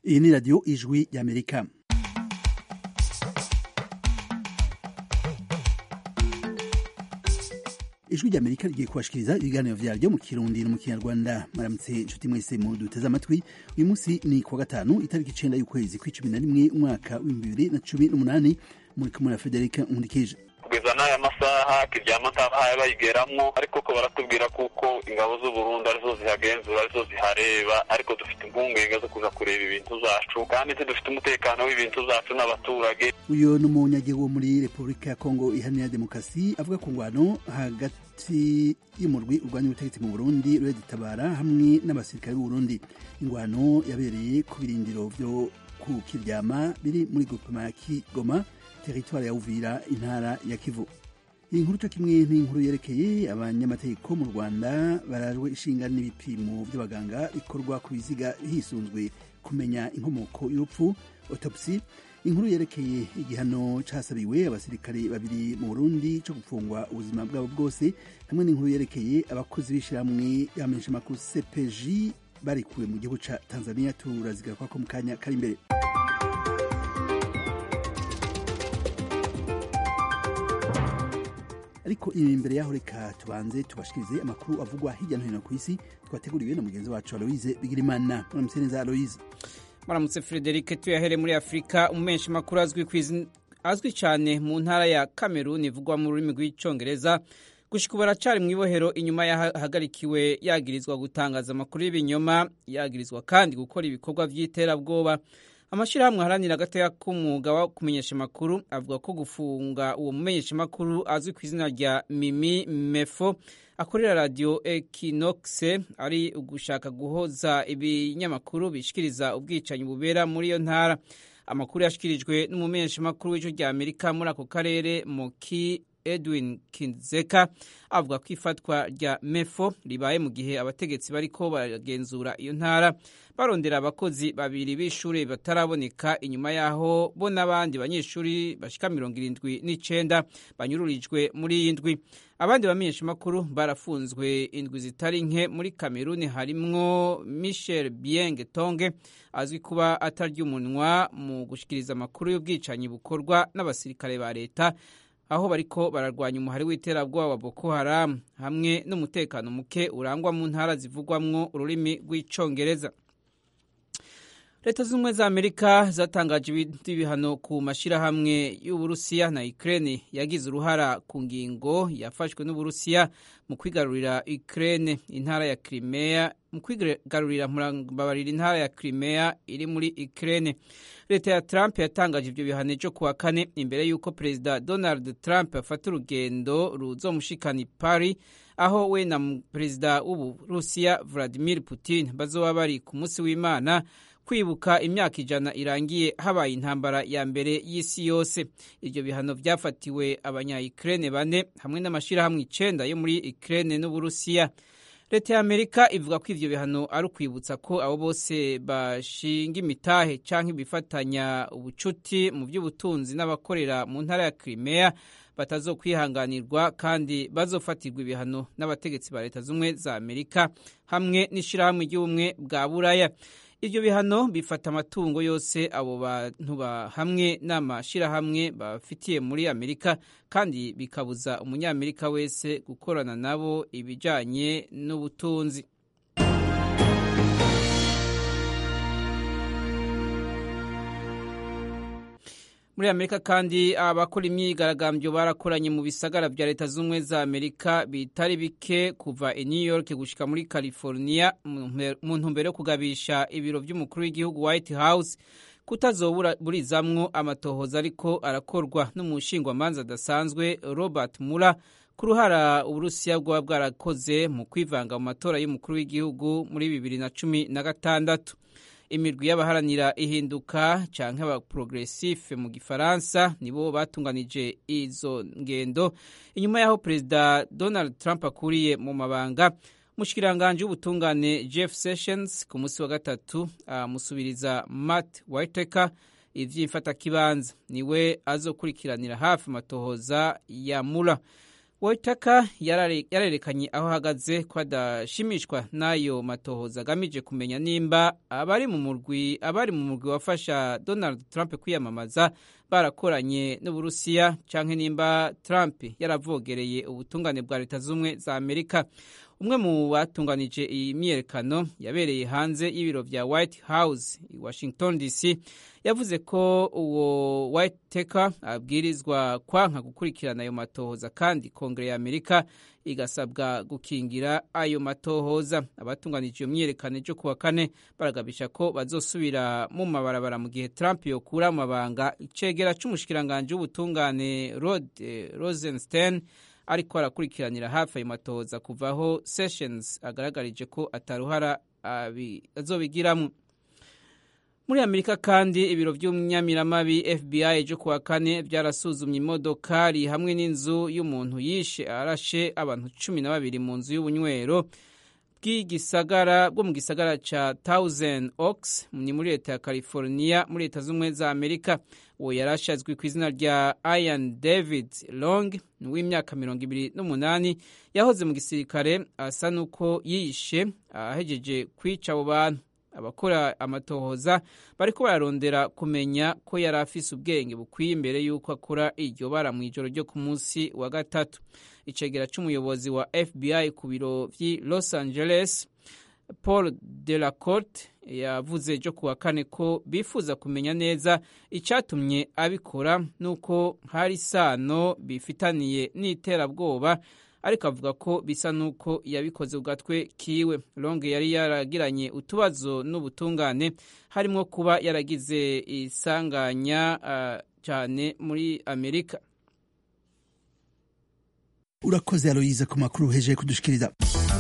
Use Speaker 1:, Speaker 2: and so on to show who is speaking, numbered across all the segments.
Speaker 1: iyi ni radiyo ijwi y'amerika ijwi ry'amerika rigiye kubashikiriza ibiganiro vyaryo mu kirundi no mu kinyarwanda maramutse inshuti mwese mu duteze amatwi uyu munsi ni kuwa gatanu itariki icenda y'ukwezi kw'icumi na rimwe umwaka w'ibihumbi bibiri na cumi n'umunani muri kumwe na federika nkundikije
Speaker 2: kugeza n'aya masaha kiryama ntabahaye bayigeramwo ariko ko baratubwira kuko ingabo z'uburundi arizo zihagenzura arizo zihareba ariko dufite impungenge zo kuja kureba ibintu zacu kandi tudufite umutekano w'ibintu zacu n'abaturage
Speaker 1: uyu ni umunyagihugu wo muri repubulika ya kongo iharanira demokarasi avuga ku ngwano hagati y'umurwi urwanya ubutegetsi mu burundi reditabara hamwe n'abasirikare b'uburundi ingwano yabereye ku birindiro vyo ku kiryama biri muri gupima ya kigoma teritwari ya uvira intara ya kivu iyi nkuru cyo kimwe n'inkuru yerekeye abanyamategeko mu rwanda barajwe ishinga n'ibipimo by'abaganga bikorwa ku biziga hisunzwe kumenya inkomoko y'urupfu autopsy inkuru yerekeye igihano casabiwe abasirikare babiri mu burundi co gupfungwa ubuzima bwabo bwose hamwe n'inkuru yerekeye abakozi b'ishirahamwe y'amenyeshamakuru cpj barikuwe mu gihugu ca tanzania turazigaruka ko mu kanya kari imbere ariko imbere yaho reka tubanze tubashikirize amakuru avugwa hirya no hino ku isi twateguriwe na mugenzi wacu aloise bigirimana muramutse neza aloise
Speaker 3: muramutse frederic tuyahere muri afurika umumenshi makuru azwi azwi cyane mu ntara ya kameruni ivugwa mu rurimi rw'icyongereza gushika ubu aracari mu ibohero inyuma yahagarikiwe yagirizwa gutangaza amakuru y'ibinyoma yagirizwa kandi gukora ibikorwa by'iterabwoba amashyirahamwe aharanira agateka k'umwuga wo kumenyesha amakuru avuga ko gufunga uwo mumenyesha amakuru azwi ku izina rya mimi mefo akorera radiyo ekinokise ari ugushaka guhoza ibinyamakuru bishikiriza ubwicanyi bubera muri iyo ntara amakuru yashyikirijwe n'umumenyesha amakuru w'ijwi rya amerika muri ako karere moki edwin kinzeka avuga ko ifatwa rya mefo ribaye mu gihe abategetsi bariko baragenzura iyo ntara barondera abakozi babiri b'ishuri bataraboneka inyuma yaho bo n'abandi banyeshuri bashika mirongo irindwi n'icenda banyururijwe muri iyi ndwi abandi bamenyesha makuru barafunzwe indwi zitari nke muri kameruni harimwo michel bieng tonge azwi kuba atarya umunwa mu gushikiriza amakuru y'ubwicanyi bukorwa n'abasirikare ba leta aho bariko bararwanya umuhari w'iterabwoba wa Boko Haram hamwe n'umutekano muke urangwa mu ntara zivugwamwo ururimi rw'icongereza leta z'ubumwe za amerika zatangaje ibindi bihano ku mashyirahamwe y'uburusiya na ukraine yagize uruhara ku ngingo yafashwe n'uburusiya mu kwigarurira ukraine intara ya crimea mu kwigarurira murababarira intara ya crimea iri muri ukraine leta ya trump yatangaje ibyo bihano ejo kuwa kane imbere y'uko perezida donald trump afata urugendo ruzomushikana i paris aho we na perezida w'uburusiya vladimir putin bazoba bari ku munsi w'imana kwibuka imyaka ijana irangiye habaye intambara ya mbere y'isi yose ibyo bihano byafatiwe abanya-ukraine bane hamwe n'amashyirahamwe icenda yo muri ukraine n'uburusiya leta ya amerika ivuga ko ivyo bihano ari ukwibutsa ko abo bose bashinga imitahe canke bifatanya ubucuti mu by'ubutunzi n'abakorera mu ntara ya crimea batazokwihanganirwa kandi bazofatirwa ibihano n'abategetsi ba leta z'ubumwe za amerika hamwe n'ishirahamwe ry'ubumwe bwa buraya ibyo bihano bifata amatungo yose abo bantu hamwe n'amashyirahamwe bafitiye muri amerika kandi bikabuza umunyamerika wese gukorana nabo ibijyanye n'ubutunzi muri amerika kandi abakora imyigaragambyo barakoranye mu bisagara bya leta z'ubumwe za amerika bitari bike kuva i new york gushika muri california mu ntumbero yo kugabisha ibiro by'umukuru w'igihugu white house kutazoburizamwo amatohoza ariko arakorwa n'umushingwamanza adasanzwe robert mura ku ruhara uburusiya bwaba bwarakoze mu kwivanga mu matora y'umukuru w'igihugu muri bibiri na cumi na gatandatu imirwi y'abaharanira ihinduka canke abaprogressif mu gifaransa nibo batunganije izo ngendo inyuma y'aho perezida donald trump akuriye mu mabanga mushikiranganje w'ubutungane jeff sessions ku munsi wa gatatu amusubiriza matt whitaker ivy'imfatakibanza niwe azokurikiranira hafi amatohoza ya mura Waitaka yarerekanye aho ahagaze ko adashimishwa n'ayo matohoza agamije kumenya nimba abari mu murwi abari mu murwi wafasha Donald Trump kwiyamamaza barakoranye n'Uburusiya canke nimba Trump yaravogereye ubutungane bwa leta z'umwe za Amerika umwe mu batunganije iyi myiyerekano yabereye hanze y'ibiro vya White House i Washington DC yavuze ko uwo Whitaker abwirizwa kwanka gukurikirana ayo matohoza kandi kongere ya Amerika igasabwa gukingira ayo matohoza abatunganije iyo myiyerekano ejo kuwa kane baragabisha ko bazosubira mu mabarabara mu gihe Trump yokura mu mabanga icegera c'umushikiranganje w'ubutungane Rod eh, Rosenstein ariko arakurikiranira hafi ayo matohoza kuvaho Sessions agaragarije ko ataruhara azobigiramwo muri amerika kandi ibiro by'umunyamiramabi fbi ejo kuwa kane byarasuzumye imodokari hamwe n'inzu y'umuntu yishe arashe abantu cumi na babiri mu nzu y'ubunywero bw'igisagara bwo mu gisagara ca Thousand Oaks ni muri leta ya California muri leta z'ubumwe za Amerika uwo yarashe azwi ku izina rya Ian David Long w'imyaka mirongo ibiri n'umunani yahoze mu gisirikare asa n'uko yishe ahejeje kwica abo bantu abakora amatohoza bariko bararondera kumenya ko yari afise ubwenge bukwiye imbere y'uko akora iryo bara mu ijoro ryo ku munsi wa gatatu icegera c'umuyobozi wa fbi ku biro vy'i los angeles paul delacorte yavuze ejo kuwa kane ko bifuza kumenya neza icatumye abikora n'uko hari isano bifitaniye n'iterabwoba ariko avuga ko bisa n'uko yabikoze ku gatwe kiwe longe yari yaragiranye utubazo n'ubutungane harimo kuba yaragize isanganya uh, cyane muri amerika
Speaker 1: urakoze aloyize ku makuru uhejeje kudushikiriza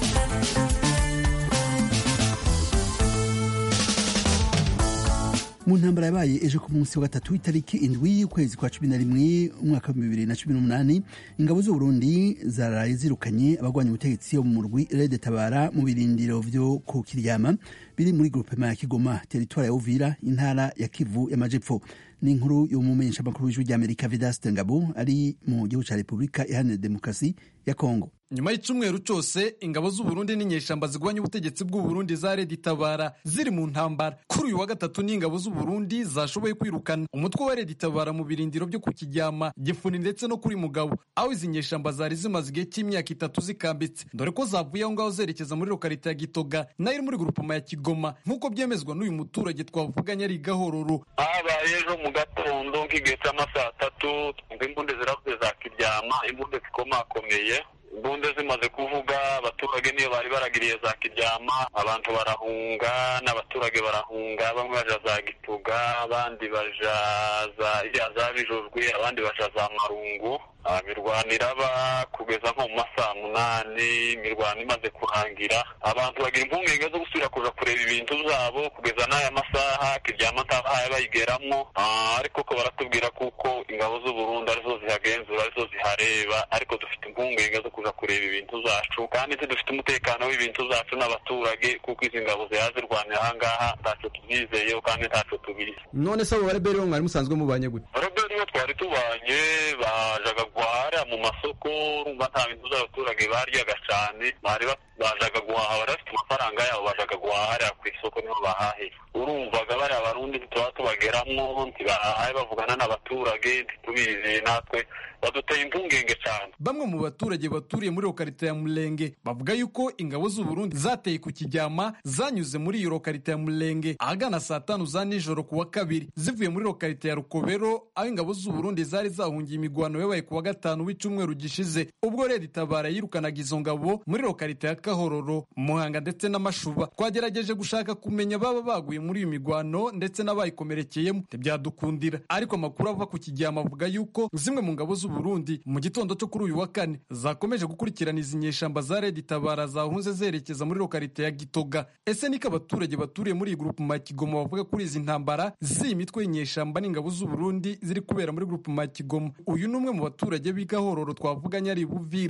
Speaker 1: mu ntambara yabaye ejo ku munsi wa gatatu itariki indwi y'ukwezi kwa cumi na rimwe umwaka wa bibiri na cumi n'umunani ingabo z'uburundi zaraye zirukanye abagwanya ubutegetsi bo mu murwi rede tabara mu birindiro vyo ku kiryama biri muri grupema ya kigoma teritwari ya uvira intara ya kivu y'amajepfo ni inkuru y'umumenyesha makuru w'ijwi ry'amerika vedaste ngabo ari mu gihugu ca repubulika iharanira demokarasi ya kongo
Speaker 4: nyuma y'icumweru cose ingabo z'uburundi n'inyeshamba zigwanya ubutegetsi bw'uburundi za redi tabara ziri mu ntambara kuri uyu wa gatatu n'ingabo z'uburundi zashoboye kwirukana umutwe wa redi tabara mu birindiro byo ku kiryama gifuni ndetse no kuri mugabo aho izi nyeshamba zari zimaze igihe cy'imyaka itatu zikambitse dore ko zavuye aho ngaho zerekeza muri lokarite ya gitoga nayo iri muri grupama ya kigoma nk'uko byemezwa n'uyu muturage twavuganye ari gahororo
Speaker 2: habaye ejo mu gatondo nk'igihe cy'amasaa atatu twumva imbunde ziravuze za kiryama imbunde zikomakomeye imbunde zimaze kuvuga abaturage niyo bari baragiriye za kiryama abantu barahunga n'abaturage barahunga bamwe baja za gituga abandi baja za iriya za bijojwe abandi baja za marungu imirwano iraba kugeza nko mu masaha munani imirwano imaze kurangira abantu bagira impungenge zo gusubira kuja kureba ibintu vyabo kugeza n'aya masaha kiryama ntabahaye bayigeramo ariko ko baratubwira kuko ingabo z'uburundi arizo zihagenzura arizo zihareba ariko dufite impungenge zo kuja kureba ibintu zacu kandi dufite umutekano w'ibintu zacu n'abaturage kuko izi ngabo ziha zirwanira ahangaha ntaco tuzizeyeho kandi ntaco tubizi
Speaker 4: none se abo bareberi bo mwari musanzwe mubanye gute
Speaker 2: bareberi bo twari tubanye bajaga guhahira mu masoko urumva nta bintu by'abaturage baryaga cyane bari bajaga guhaha bari bafite amafaranga yabo bajaga guhahira ku isoko niho bahahira urumvaga bariya barundi ntituba tubageramo ntibahaye bavugana n'abaturage ntitubizeye natwe baduteye impungenge cyane
Speaker 4: bamwe mu baturage baturiye muri lokarite ya murenge bavuga yuko ingabo z'uburundi zateye ku kijyama zanyuze muri iyo lokarite ya murenge ahagana saa tanu za nijoro ku wa kabiri zivuye muri lokarite ya rukobero aho ingabo z'uburundi zari zahungiye imigwano yabaye ku wa gatanu w'icyumweru gishize ubwo rero itabara yirukanaga izo ngabo muri lokarite ya kahororo muhanga ndetse n'amashuba twagerageje gushaka kumenya baba baguye muri iyo migwano ndetse n'abayikomerekeyemo ntibyadukundira ariko amakuru ava ku kijyama avuga yuko zimwe mu ngabo z'uburundi mu gitondo cyo kuri uyu wa kane zakomeje gukurikirana izi nyeshamba za redi tabara zahunze zerekeza muri lokarite ya gitoga ese niko abaturage baturiye muri iyi gurupu ma kigoma bavuga kuri izi ntambara z'iyi mitwe y'inyeshamba n'ingabo z'uburundi ziri kubera muri gurupu ma kigoma uyu ni umwe mu baturage b'igahororo twavuganye ari buvira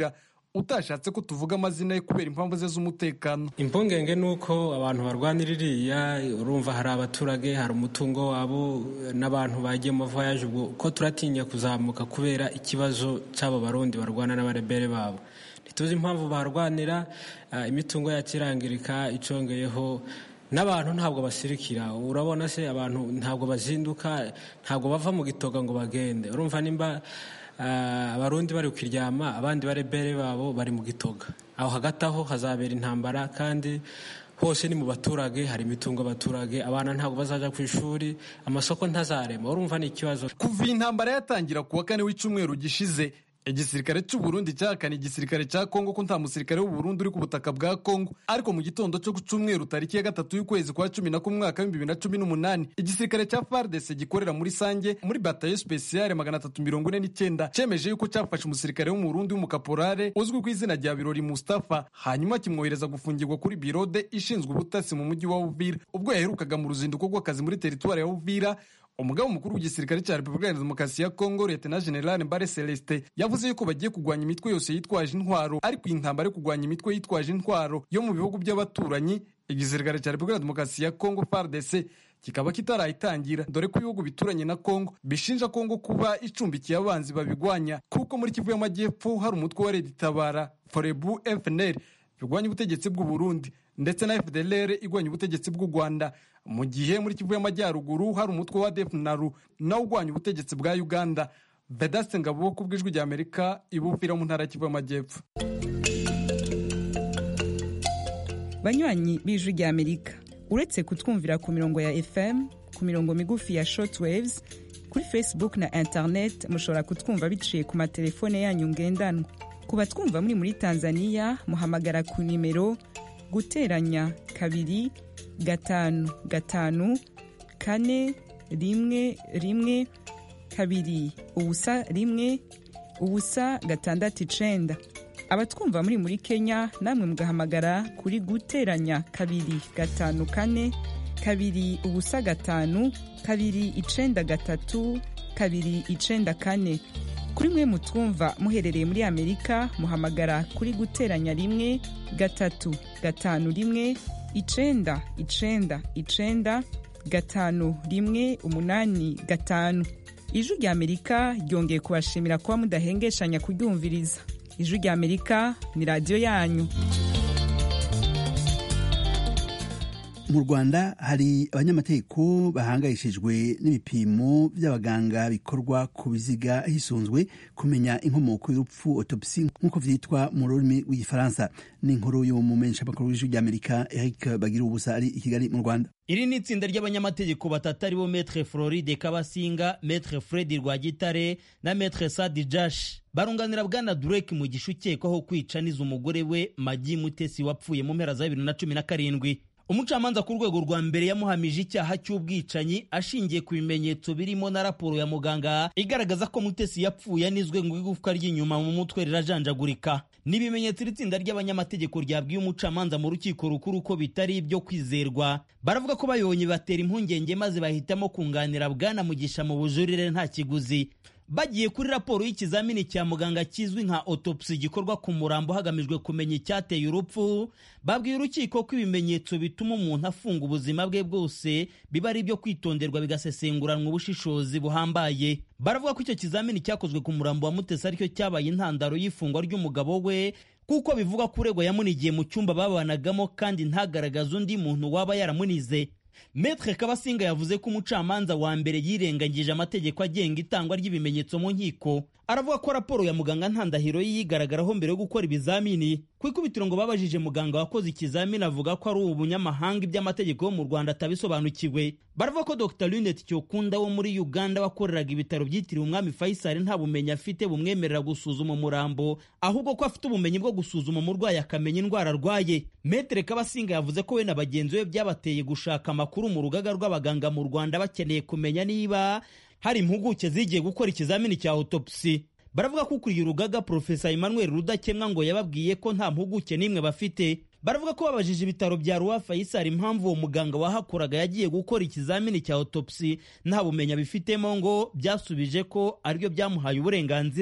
Speaker 4: utashatse ko tuvuga amazina ye kubera impamvu ze z'umutekano
Speaker 5: impungenge ni uko abantu barwanira iriya urumva hari abaturage hari umutungo wabo n'abantu bagiye mu voyage ubwo ko turatinya kuzamuka kubera ikibazo cy'abo barundi barwana n'abarebere babo ntituzi impamvu barwanira imitungo yakirangirika icongeyeho n'abantu ntabwo basirikira urabona se abantu ntabwo bazinduka ntabwo bava mu gitoga ngo bagende urumva nimba abarundi bari kukiryama abandi barebere babo bari mu gitoga aho hagati aho hazabera intambara kandi hose ni mu baturage hari imitungo abaturage abana ntabwo bazajya ku ishuri amasoko ntazarema urumva ni ikibazo
Speaker 4: kuva iyi ntambara yatangira ku wa kane w'icyumweru gishize igisirikare cy'u Burundi cyahakana igisirikare cya Kongo ko nta musirikare w'u Burundi uri ku butaka bwa Kongo ariko mu gitondo cyo ku cyumweru tariki ya gatatu y'ukwezi kwa cumi na kumwe mwaka w'ibihumbi bibiri na cumi n'umunani igisirikare cya FARDC gikorera muri Sange muri batayo spesiale magana atatu mirongo ine n'icyenda cyemeje yuko cyafashe umusirikare wo mu Burundi w'umukaporale uzwi ku izina rya Birori Mustafa hanyuma kimwohereza gufungirwa kuri birode ishinzwe ubutasi mu mujyi wa Uvira ubwo yaherukaga mu ruzinduko rw'akazi muri teritwari ya Uvira umugabo mukuru w'igisirikare cya repubulika ya demokarasi ya kongo leta general mbare celestin yavuze yuko bagiye kurwanya imitwe yose yitwaje intwaro ariko iyi ntambara yo kurwanya imitwe yitwaje intwaro yo mu bihugu by'abaturanyi igisirikare cya repubulika ya demokarasi ya kongo fardc kikaba kitarayitangira dore ko ibihugu bituranye na kongo bishinja kongo kuba icumbikiye abanzi babigwanya kuko muri kivu y'amajyepfo hari umutwe wa redi tabara forebu fnr birwanya ubutegetsi bw'u Burundi ndetse na FDLR igwanya ubutegetsi bw'u Rwanda mu gihe muri Kivu y'Amajyaruguru hari umutwe wa DFNARU nawo ugwanya ubutegetsi bwa Uganda Vedaste Ngabo ku bw'ijwi rya Amerika ibufira mu ntara Kivu y'Amajyepfo
Speaker 6: banywanyi b'ijwi rya Amerika uretse kutwumvira ku mirongo ya FM ku mirongo migufi ya shortwaves kuri Facebook na internet mushobora kutwumva biciye ku matelefone yanyu ngendanwa ku batwumva muri muri Tanzania muhamagara ku nimero guteranya kabiri gatanu gatanu kane rimwe rimwe kabiri ubusa rimwe ubusa gatandatu icenda abatwumva muri muri Kenya namwe mugahamagara kuri guteranya kabiri gatanu kane kabiri ubusa gatanu kabiri icenda gatatu kabiri icenda kane kuri mwe mutwumva muherereye muri amerika muhamagara kuri guteranya rimwe gatatu gatanu rimwe icenda icenda icenda gatanu rimwe umunani gatanu ijwi rya amerika ryongeye kubashimira kuba mudahengeshanya kuryumviriza ijwi rya amerika ni radiyo yanyu
Speaker 1: mu rwanda hari abanyamategeko bahangayishijwe n'ibipimo by'abaganga bikorwa ku biziga hisunzwe kumenya inkomoko y'urupfu autopsy nk'uko vyitwa mu rurimi rw'igifaransa ni inkuru y'umumenyeshamakuru w'ijwi ry'amerika eric bagira ubusa ari i kigali mu rwanda
Speaker 7: iri ni itsinda ry'abanyamategeko batatu aribo metre floride kabasinga metre fredi rwagitare na metre sadi jash barunganira bwana durek mu gishu ukekwaho kwica niza umugore we magi mutesi wapfuye mu mpera za bibiri na cumi na karindwi umucamanza ku rwego rwa mbere yamuhamije icyaha cy'ubwicanyi ashingiye ku bimenyetso birimo na raporo ya muganga igaragaza ko mutesi yapfuye anizwe ngo igufwa ry'inyuma mu mutwe rirajanjagurika ni ibimenyetso iri tsinda ry'abanyamategeko ryabwiye umucamanza mu rukiko rukuru ko bitari ibyo kwizerwa baravuga ko bayonye batera impungenge maze bahitamo kunganira bwana mugisha mu bujurire nta kiguzi bagiye kuri raporo y'ikizamini cya muganga kizwi nka autopsy gikorwa ku murambo hagamijwe kumenya icyateye urupfu babwiye urukiko ko ibimenyetso bituma umuntu afunga ubuzima bwe bwose biba ari ibyo kwitonderwa bigasesenguranwa ubushishozi buhambaye baravuga ko icyo kizamini cyakozwe ku murambo wa mutesi aricyo cyabaye intandaro y'ifungwa ry'umugabo we kuko bivugwa ko uregwa yamunigiye mu cyumba babanagamo kandi ntagaragaze undi muntu waba yaramunize Metre Kabasinga yavuze ko umucamanza wa mbere yirengagije amategeko agenga itangwa ry'ibimenyetso mu nkiko aravuga ko raporo ya muganga ntandahiro yigaragaraho mbere yo gukora ibizamini ku ikubitiro ngo babajije muganga wakoze ikizamini avuga ko ari ubunyamahanga iby'amategeko yo mu Rwanda atabisobanukiwe baravuga ko Dr Lunet Cyokunda wo muri Uganda wakoreraga ibitaro byitiriwe umwami Faisal nta bumenyi afite bumwemerera gusuzuma umurambo ahubwo ko afite ubumenyi bwo gusuzuma umurwayi akamenya indwara arwaye Metre Kabasinga yavuze ko we na bagenzi be byabateye gushaka amakuru mu rugaga rw'abaganga mu Rwanda bakeneye kumenya niba hari impuguke zigiye gukora ikizamini cya autopsy baravuga ko ukuriye urugaga Profesa Emmanuel Rudakemwa ngo yababwiye ko nta mpuguke n'imwe bafite baravuga ko babajije ibitaro bya Roi Faisal impamvu uwo muganga wahakoraga yagiye gukora ikizamini cya autopsy nta bumenya bifitemo ngo byasubije ko aribyo byamuhaye uburenganzira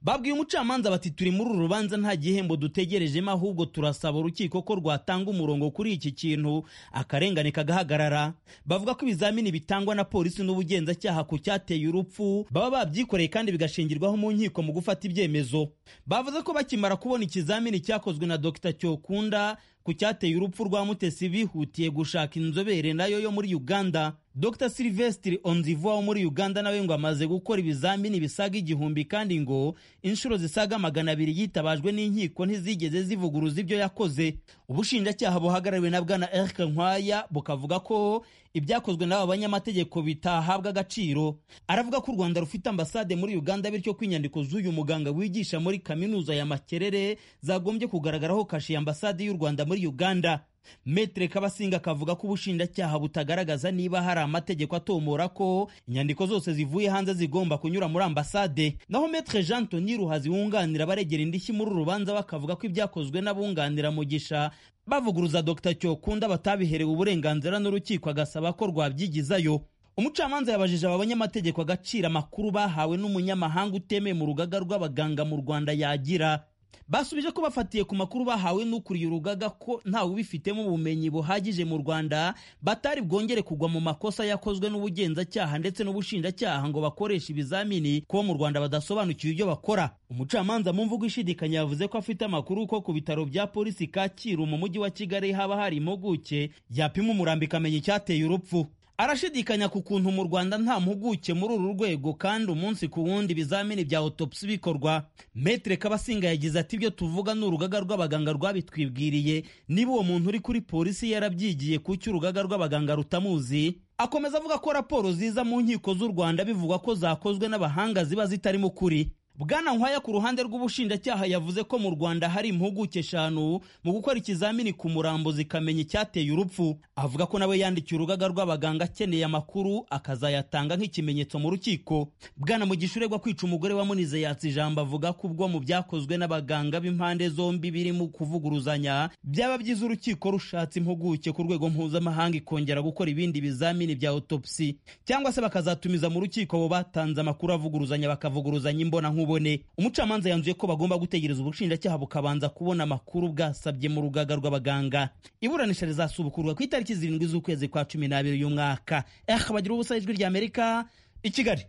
Speaker 7: babwiye umucamanza bati turi muri uru rubanza nta gihembo dutegerejemo ahubwo turasaba urukiko ko rwatanga umurongo kuri iki kintu akarengane kagahagarara bavuga ko ibizamini bitangwa na polisi n'ubugenzacyaha ku cyateye urupfu baba babyikoreye kandi bigashingirwaho mu nkiko mu gufata ibyemezo bavuze ko bakimara kubona ikizamini cyakozwe na dr cyokunda ku cyateye urupfu rwa mutesi bihutiye gushaka inzobere nayo yo muri uganda dr silvestre onzivuwa wo muri uganda nawe ngo amaze gukora ibizamini bisaga igihumbi kandi ngo inshuro zisaga magana abiri yitabajwe n'inkiko ntizigeze zivuguruza ibyo yakoze ubushinjacyaha buhagarariwe na bwana eric nkwaya bukavuga ko ibyakozwe n'aba banyamategeko bitahabwa agaciro aravuga ko u rwanda rufite ambasade muri uganda bityo ko inyandiko z'uyu muganga wigisha muri kaminuza ya makerere zagombye kugaragaraho kashe ya ambasade y'u rwanda muri uganda metere kabasinga akavuga ko ubushinjacyaha butagaragaza niba hari amategeko atomora ko inyandiko zose zivuye hanze zigomba kunyura muri ambasade naho metere jean toni ruhazi wunganira baregera indishyi muri uru rubanza bakavuga ko ibyakozwe n'abunganira mugisha bavuguruza dr cyokunda batabiherewe uburenganzira n'urukiko agasaba ko rwabyigizayo umucamanza yabajije aba banyamategeko agaciro amakuru bahawe n'umunyamahanga utemeye mu rugaga rw'abaganga mu rwanda yagira basubije ko bafatiye ku makuru bahawe n'ukuriye urugaga ko ntawe ubifitemo ubumenyi buhagije mu rwanda batari bwongere kugwa mu makosa yakozwe n'ubugenzacyaha ndetse n'ubushinjacyaha ngo bakoreshe ibizamini ko mu rwanda badasobanukiwe ibyo bakora umucamanza mu mvugo ishidikanya yavuze ko afite amakuru ko ku bitaro bya polisi kacyiru mu mujyi wa kigali haba hari impuguke yapima umurambi ikamenya icyateye urupfu arashidikanya ku kuntu mu rwanda nta mpuguke muri uru rwego kandi umunsi ku wundi ibizamini bya autopsi bikorwa metere kabasinga yagize ati ibyo tuvuga ni urugaga rw'abaganga rwabitwibwiriye niba uwo muntu uri kuri polisi yarabyigiye kuki urugaga rw'abaganga rutamuzi akomeza avuga ko raporo ziza mu nkiko z'u rwanda bivugwa ko zakozwe n'abahanga ziba zitarimo ukuri bwana nkwaya ku ruhande rw'ubushinjacyaha yavuze ko mu rwanda hari impuguke eshanu mu gukora ikizamini ku murambo zikamenya icyateye urupfu avuga ko nawe yandikiye urugaga rw'abaganga akeneye amakuru akazayatanga nk'ikimenyetso mu rukiko bwana mugisha uregwa kwica umugore wa munize yatse ijambo avuga ko ubwo mu byakozwe n'abaganga b'impande zombi birimo kuvuguruzanya byaba byiza urukiko rushatse impuguke ku rwego mpuzamahanga ikongera gukora ibindi bizamini bya autopsi cyangwa se bakazatumiza mu rukiko abo batanze amakuru avuguruzanya bakavuguruzanya imbona nkubone umucamanza yanzuye ko bagomba gutegereza ubushinjacyaha bukabanza kubona amakuru bwasabye mu rugaga rw'abaganga iburanisha rizasubukurwa ku itariki zirindwi z'ukwezi kwa cumi n'abiri uyu mwaka eh bagira ubusa ijwi rya amerika i kigali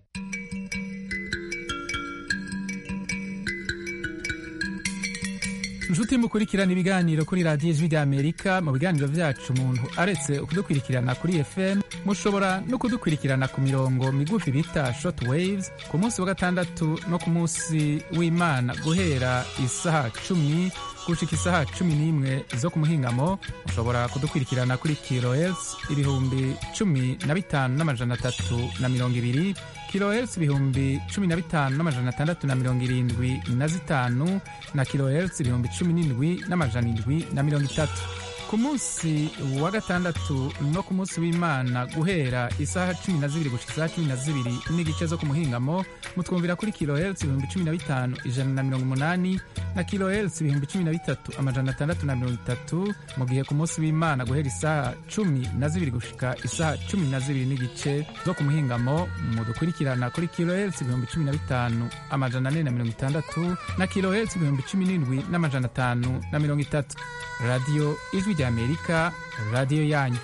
Speaker 8: inshuti mukurikirana ibiganiro kuri radiyo ijwi rya amerika mu biganiro byacu umuntu aretse kudukurikirana kuri fm mushobora no kudukurikirana ku mirongo migufi bita short waves ku munsi wa gatandatu no ku munsi w'imana guhera isaha cumi gushika isaha cumi n'imwe zo ku muhingamo mushobora kudukurikirana kuri kilohertz ibihumbi cumi na bitanu n'amajana atatu na mirongo ibiri kilohertz ibihumbi cumi na bitanu n'amajana atandatu na mirongo irindwi na zitanu na kilohertz ibihumbi cumi n'indwi n'amajana indwi na mirongo itatu ku munsi wa gatandatu no ku munsi w'imana guhera isaha cumi na zibiri gushika isaha cumi na zibiri n'igice zo ku muhingamo mutwumvira kuri kilohertz ibihumbi cumi na bitanu ijana na mirongo umunani na kilohertz ibihumbi cumi na bitatu amajana atandatu na mirongo itatu mu gihe ku munsi w'imana guhera isaha cumi na zibiri gushika isaha cumi na zibiri n'igice zo ku muhingamo mudukurikirana kuri kilohertz ibihumbi cumi na bitanu amajana ane na mirongo itandatu na kilohertz ibihumbi cumi n'indwi n'amajana atanu na mirongo itatu radiyo ijwi rya amerika radiyo yanyu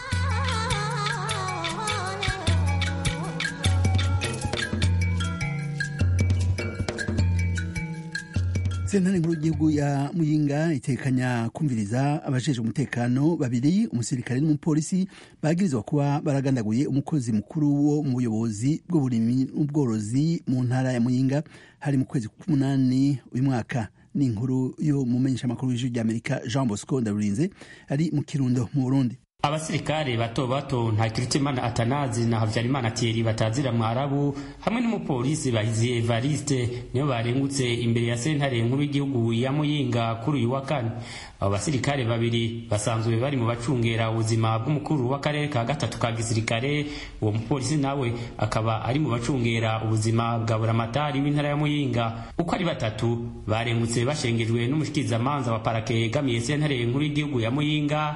Speaker 1: sentare nkuru y'igihugu ya muyinga itekanya kumviriza abajejwe umutekano babiri umusirikare n'umupolisi bagirizwa kuba baragandaguye umukozi mukuru wo mu buyobozi bw'uburimyi n'ubworozi mu ntara ya muyinga hari mu kwezi k'umunani uyu mwaka ni inkuru yo mu menyeshamakuru w'ijwi ry'amerika jean bosco ndarurinze ari mu kirundo mu burundi
Speaker 9: abasirikare bato bato nta kirutimana atanazi na habyarimana thierry batazira mwarabu hamwe n'umupolisi bahizi evariste nibo barengutse imbere ya sentare nkuru y'igihugu ya muyinga kuri uyu wa kane abo basirikare babiri basanzwe bari mu bacungera ubuzima bw'umukuru w'akarere ka gatatu ka gisirikare uwo mupolisi nawe akaba ari mu bacungera ubuzima bwa buramatari w'intara ya muyinga uko ari batatu barengutse bashengejwe n'umushikirizamanza wa parake yegamiye sentare nkuru y'igihugu ya muyinga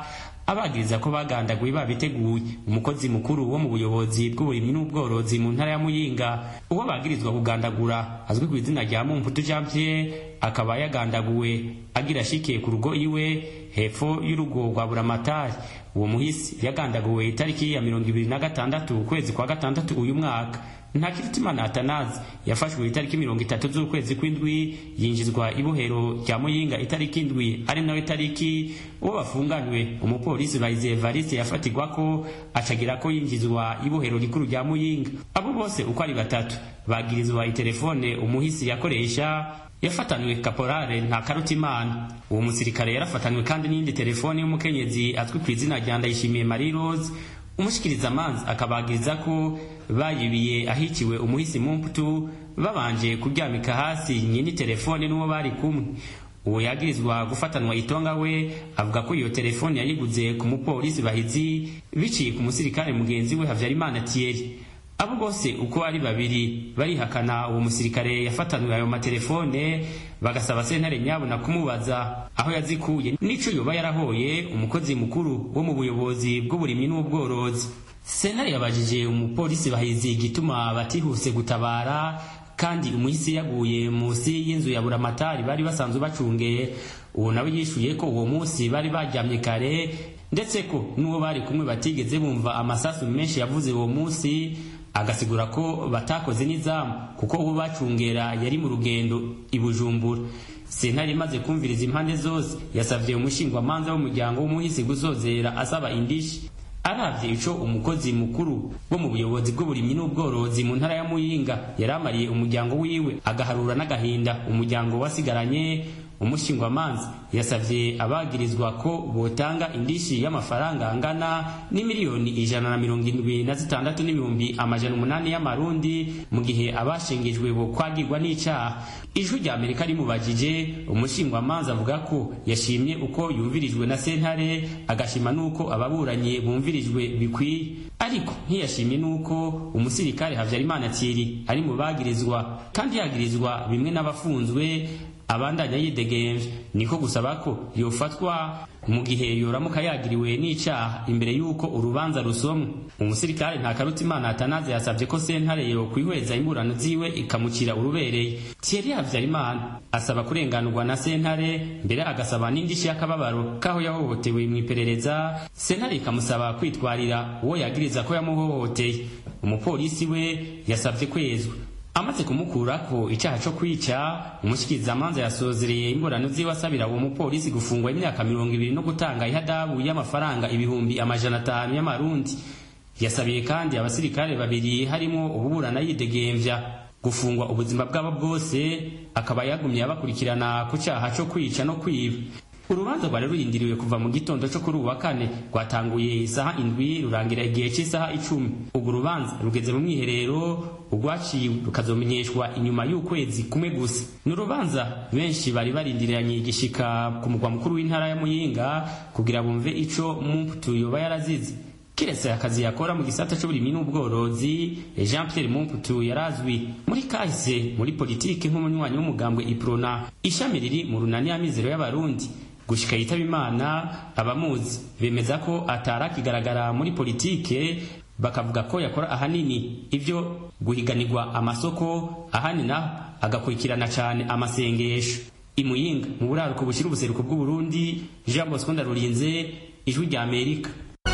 Speaker 9: abagiriza ko bagandaguye babiteguye umukozi mukuru wo mu buyobozi bw'uburimyi n'ubworozi mu ntara ya muyinga uwo bagirizwa kugandagura azwi ku izina rya mumputu jean pierre akaba yagandaguwe agira ashikiye ku rugo iwe hepfo y'urugo rwa buramatari uwo muhisi yagandaguwe itariki ya mirongo ibiri na gatandatu ukwezi kwa gatandatu uyu mwaka ntakiritimana atanazi yafashwe itariki mirongo itatu z'ukwezi kw'indwi yinjizwa ibohero rya muyinga itariki indwi ari nayo itariki uwo bafunganywe umupolisi bayize evariste yafatirwa ko acagira ko yinjizwa ibohero rikuru rya muyinga abo bose uko ari batatu bagirizwa itelefone umuhisi yakoresha yafatanywe kaporale nta karutimana uwo musirikare yarafatanywe kandi n'iyindi telefone y'umukenyezi azwi ku izina rya ndayishimiye marie rose umushikiriza amanzi akabagiriza ko bayibiye ahikiwe umuhisi mumputu babanje kuryamika hasi nyini telefone n'uwo bari kumwe uwo yagirizwa gufatanwa itonga we avuga ko iyo telefone yayiguze ku mupolisi bahizi biciye ku musirikare mugenzi we havyarimana thierry abo bose uko ari babiri barihakana uwo musirikare yafatanwe ayo matelefone bagasaba sentare nyabona kumubaza aho yazikuye n'ico yoba yarahoye umukozi mukuru wo mu buyobozi bw'uburimyi n'ubworozi sentare yabajije umupolisi bahizi igituma batihuse gutabara kandi umuhisi yaguye munsi y'inzu ya buramatari bari basanzwe bacungeye uwo nawe yishuye ko uwo munsi bari baryamye kare ndetse ko n'uwo bari kumwe batigeze bumva amasasu menshi yavuze uwo munsi agasigura ko batakoze n'izamu kuko uwo bacungera yari mu rugendo i bujumbura sentare imaze kumviriza impande zose yasabye umushingwamanza w'umuryango w'umuhisi gusozera asaba indishi aravye ico umukozi mukuru wo mu buyobozi bw'uburimyi n'ubworozi mu ntara ya muyinga yaramariye umuryango wiwe agaharura n'agahinda umuryango wasigaranye umushingwamanza yasavye abagirizwa ko botanga indishi y'amafaranga angana n'imiliyoni ijana na mirongo indwi na zitandatu n'ibihumbi amajana umunani y'amarundi mu gihe abashengejwe bo kwagirwa n'icaha ijwi rya amerika rimubajije umushingwamanza avuga ko yashimye uko yumvirijwe na sentare agashima n'uko ababuranyi bumvirijwe bikwiye ariko ntiyashimye n'uko umusirikare habyarimana thierry ari mu bagirizwa kandi yagirizwa bimwe n'abafunzwe abandanya yidegemvye niko gusaba ko yofatwa mu gihe yoramuka yagiriwe n'icaha imbere y'uko urubanza rusomwa umusirikare nta karutimana atanaze yasabye ko sentare yo kwihweza imburano ziwe ikamucira urubereye thierry habyarimana asaba kurenganurwa na sentare mbere agasaba n'indishyi y'akababaro k'aho yahohotewe mu iperereza sentare ikamusaba kwitwarira uwo yagiriza ko yamuhohoteye umupolisi we yasabye kwezwa amaze kumukurako icaha co kwica umushikirizamanza yasozereye imburano ziwe asabira uwo mupolisi gufungwa imyaka mirongo ibiri no gutanga ihadabu y'amafaranga ibihumbi amajana atanu y'amarundi yasabiye kandi abasirikare babiri harimo ububurana yidegemvya gufungwa ubuzima bwabo bwose akaba yagumye abakurikirana ku caha co kwica no kwiba urubanza rwari rurindiriwe kuva mu gitondo cyo kuri ubu wa kane rwatanguye isaha indwi rurangira igihe cy'isaha icumi urwo rubanza rugeze mu mwiherero urwaciwe rukazomenyeshwa inyuma y'ukwezi kumwe gusa ni urubanza benshi bari barindiriranye igishika ku mugwa mukuru w'intara ya muyinga kugira bumve ico mumputu yoba yarazize kiretse akazi yakora mu gisata c'uburimyi n'ubworozi jean pierre mumputu yarazwi muri kahise muri politiki nk'umunywanyi w'umugambwe iprona ishami riri mu runani y'amizero y'abarundi gushika yitaba imana abamuzi bemeza ko atarakigaragara muri politike bakavuga ko yakora ahanini ibyo guhiganirwa amasoko ahani naho agakurikirana cane amasengesho imuyinga mu buraruko bushira ubuseruko bw'uburundi jean bosco ndarurinze ijwi rya amerika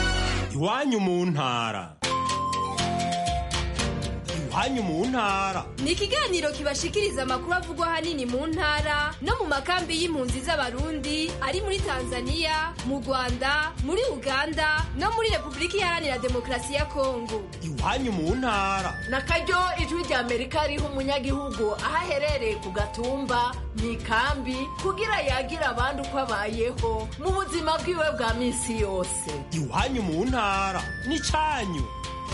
Speaker 10: iwanyu mu ntara iwanyu mu ntara
Speaker 11: ni ikiganiro kibashikiriza amakuru avugwa ahanini mu ntara no mu makambi y'impunzi z'abarundi ari muri tanzania mu rwanda muri uganda no muri repubulika iharanira demokarasi ya kongo
Speaker 10: iwanyu mu ntara
Speaker 12: na karyo ijwi rya amerika riha umunyagihugu aho aherereye ku gatumba mu ikambi kugira yagira abandi uko abayeho mu buzima bwiwe bwa minsi yose
Speaker 10: iwanyu mu ntara n'icanyu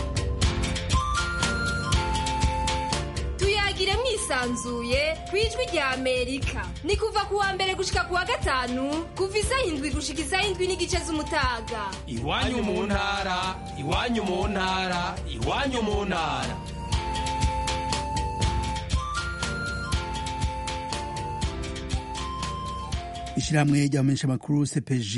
Speaker 11: tuyagire mwisanzuye ku ijwi rya amerika ni kuva ku wa mbere gushika ku wa gatanu kuva isaha indwi gushika isaha indwi n'igice z'umutaga
Speaker 10: iwanyu mu ntara iwanyu mu ntara iwanyu mu ntara
Speaker 1: ishyirahamwe ry'abamenyeshamakuru cpg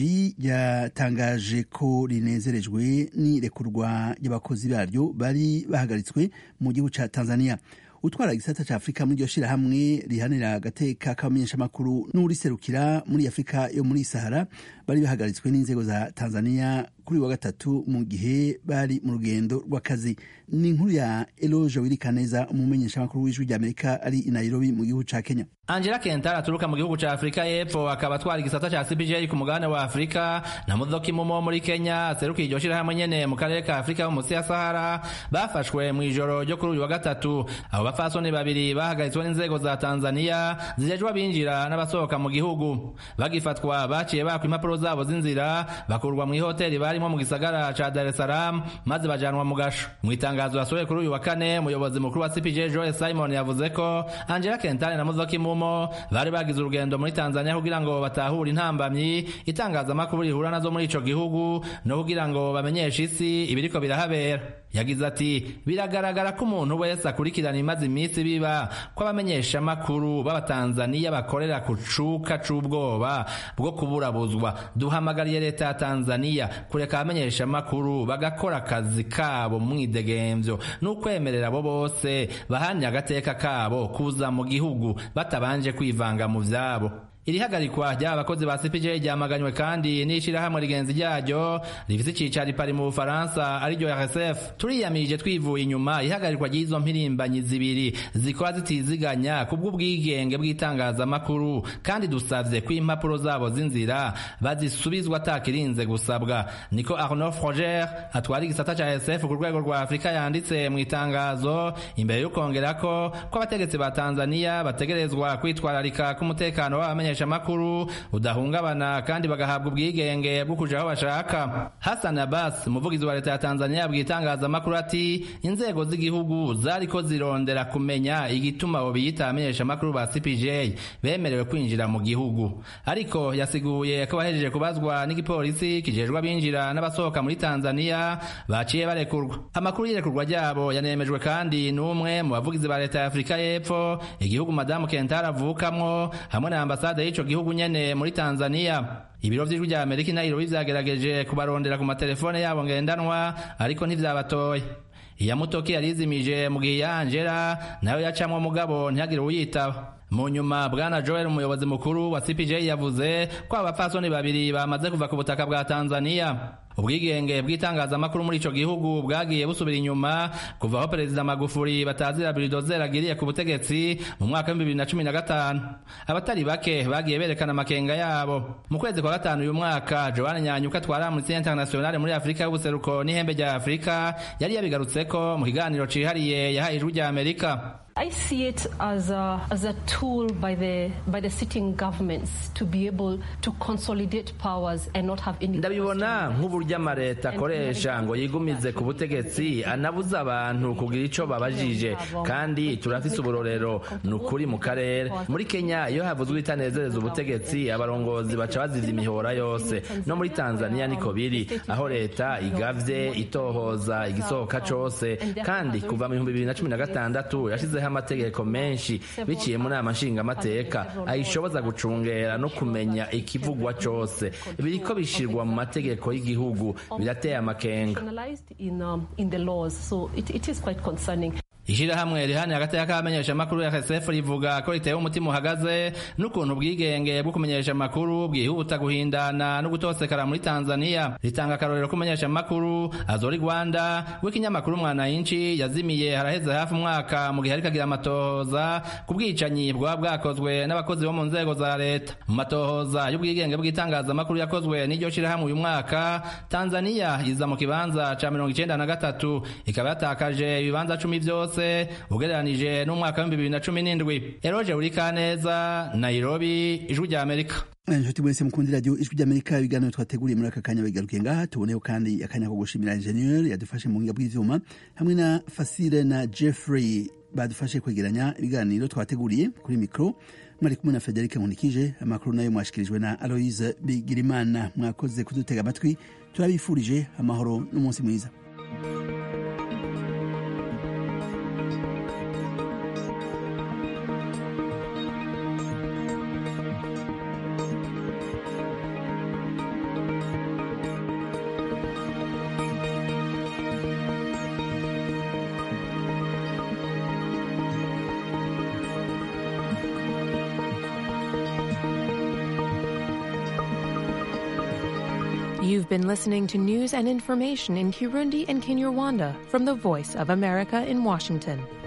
Speaker 1: ryatangaje ko rinezerejwe n'irekurwa ry'abakozi baryo bari bahagaritswe mu gihugu cya tanzania utwara igisata cya afurika muri iryo shyirahamwe rihanira agateka k'abamenyeshamakuru n'uriserukira muri afurika yo muri sahara bari bahagaritswe n'inzego za tanzania kuri wa gatatu mu gihe bari mu rugendo rw'akazi ni inkuru ya eloge wirikaneza umumenyeshamakuru w'ijwi ry'amerika ari i nairobi mu gihugu cya kenya
Speaker 13: angela kentara aturuka mu gihugu cya afurika y'epfo akaba atwara igisata cya cpj ku mugabane wa afurika na mudoki mumo muri kenya aserukiye iryo shyirahamwe nyene mu karere ka afurika yo munsi ya sahara bafashwe mu ijoro ryo kuri uyu wa gatatu abo bapfasoni babiri bahagaritswe n'inzego za tanzania zijejwe abinjira n'abasohoka mu gihugu bagifatwa baciye bakwa impapuro zabo z'inzira bakurwa mu ihoteli barimo mu gisagara ca dar es salaam maze bajanwa mu gasho mu itangazo yasohoye kuri uyu wa kane umuyobozi mukuru wa cpj joel simon yavuze ko angela kentare na mudoki mumo bari bagize urugendo muri tanzania kugira ngo batahure intambamyi itangazamakuru rihura nazo muri ico gihugu no kugira ngo bamenyeshe isi ibiriko birahabera yagize ati biragaragara ko umuntu wese akurikirana imaze iminsi biba ko abamenyeshamakuru b'abatanzaniya bakorera ku cuka c'ubwoba bwo kuburabuzwa duhamagariye leta ya tanzaniya kureka abamenyeshamakuru bagakora akazi kabo mu mwidegemvyo n'ukwemerera abo bose bahanye agateka kabo kuza mu gihugu batabanje kwivanga mu vyabo iri hagarikwa ry'aba bakozi ba cpj ryamaganywe kandi n'ishirahamwe rigenzi ryaryo rifise icicaro ipari mu bufaransa ariryo rsf turiyamirije twivuye inyuma ihagarikwa ry'izo mpirimbanyi zibiri zikora zitiziganya kubw'ubwigenge bw'itangazamakuru kandi dusavye ko impapuro zabo z'inzira bazisubizwa atakirinze gusabwa niko arnaud froger atwara igisata ca rsf ku rwego rwa afurika yanditse mu itangazo imbere y'ukongerako ko abategetsi ba tanzania bategerezwa kwitwararika k'umutekano w'abamenye abamenyeshamakuru udahungabana kandi bagahabwa ubwigenge bwo kuja aho bashaka Hassan Abbas umuvugizi wa leta ya Tanzania yabwiye itangazamakuru ati inzego z'igihugu zariko zirondera kumenya igituma abo biyita abamenyeshamakuru ba CPJ bemerewe kwinjira mu gihugu ariko yasiguye ko bahejeje kubazwa n'igipolisi kijejwe abinjira n'abasohoka muri Tanzania baciye barekurwa amakuru y'irekurwa ryabo yanemejwe kandi n'umwe mu bavugizi ba leta ya Afurika y'Epfo igihugu madamu Kentara avukamwo hamwe na ambasade y'ico gihugu nyene muri Tanzania ibiro vy'ijwi rya Amerika i Nairobi vyagerageje kubarondera ku matelefone yabo ngendanwa ariko ntivyabatoye iya mutoki yarizimije mu gihe ya Angela nayo yacamwe mugabo ntihagire uyitaba mu nyuma bwana joel umuyobozi mukuru wa cpj yavuze ko abapfasoni babiri bamaze kuva ku butaka bwa tanzania ubwigenge bw'itangazamakuru muri ico gihugu bwagiye busubira inyuma kuva aho perezida magufuri batazira biridozer agiriye ku butegetsi mu mwaka w'ibihumbi bibiri na cumi na gatanu abatari bake bagiye berekana amakenga yabo mu kwezi kwa gatanu uyu mwaka joan nyanyuka atwara amnesty internationale muri afurika y'ubuseruko n'ihembe rya afurika yari yabigarutseko mu kiganiro cihariye yahaye ijwi rya amerika
Speaker 14: I see it as a, as a tool by the, by the sitting governments to be able to consolidate powers and not have any
Speaker 13: ndabibona nk'uburyo amaleta akoresha ngo yigumize ku butegetsi anabuza abantu kugira ico babajije kandi turafise uburorero ni ukuri mu karere muri kenya iyo havuzwe itanezereza ubutegetsi abarongozi baca bazivya imihora yose no muri tanzania niko biri aho leta igavye itohoza igisohoka cose kandi kuva mu bihumbi bibiri na cumi na gatandatu yashize amategeko menshi biciye mu nama nshingamateka ayishoboza gucungera no kumenya ikivugwa cose biriko bishirwa mu mategeko y'igihugu birateye amakenga ishirahamwe rihani hagati y'akamenyesha amakuru ya RSF rivuga ko ritewe umutima uhagaze n'ukuntu ubwigenge bwo kumenyesha amakuru bwihuta guhindana no gutosekara muri Tanzania ritanga akarorero ko kumenyesha amakuru azori Rwanda w'ikinyamakuru Mwananchi yazimiye haraheze hafi umwaka mu gihe ariko agira amatohoza ku bwicanyi bwaba bwakozwe n'abakozi bo mu nzego za leta mu matohoza y'ubwigenge bw'itangazamakuru yakozwe n'iryo shirahamwe uyu mwaka Tanzania iza mu kibanza ca mirongo icenda na gatatu ikaba yatakaje ibibanza cumi vyose byose ugereranije n'umwaka w'ibihumbi bibiri na cumi n'indwi eroje urikaneza nairobi ijwi rya amerika
Speaker 1: inshuti mwese mukundi radiyo ijwi ry'amerika ibiganiro twateguriye muri aka kanya bigarukiye ngaha tuboneho kandi akanya ko gushimira injeniyeri yadufashe mu buhinga bw'ivyuma hamwe na fasire na jeffrey badufashe kwegeranya ibiganiro twateguriye kuri mikoro mwari kumwe na federike nkunikije amakuru nayo mwashikirijwe na aloise bigirimana mwakoze kudutega amatwi turabifurije amahoro n'umunsi mwiza
Speaker 15: You've been listening to news and information in Kirundi and Kinyarwanda from the Voice of America in Washington.